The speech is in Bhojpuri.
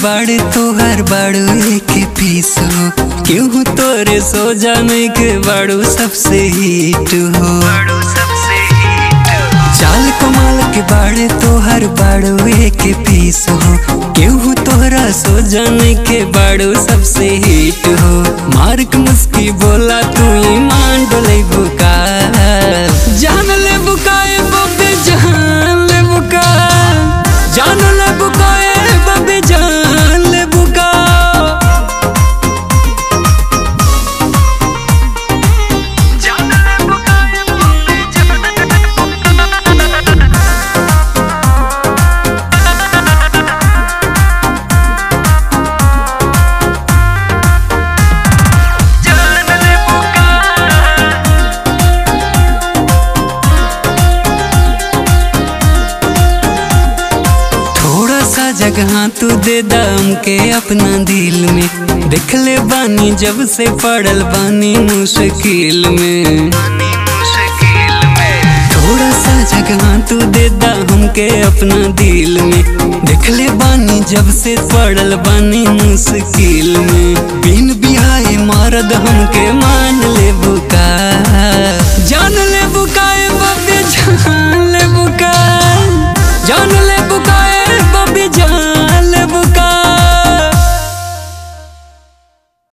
बाड़े तोहर बाड़ू एक पीस हो क्यों तोरे सो जाने के बाड़ू सबसे हिट हो चाल कमाल के बाड़े तोहर बाड़ू एक पीस हो केहू तोहरा सो जाने के बाड़ू सबसे हिट हो मार्क मुस्की बोला तू ईमान डोले बुका जान ले बुकाए बबे जान ले बुका जान ले बुकाए बबे जान ले बुका थोड़ा सा जगह तू दे दम के अपना दिल में देख ले बानी जब से पड़ल बानी मुश्किल में थोड़ा सा जगह तू दे दम के अपना दिल में देख ले बानी जब से पड़ल बानी मुश्किल में बिन बिहाए मारद हमके मार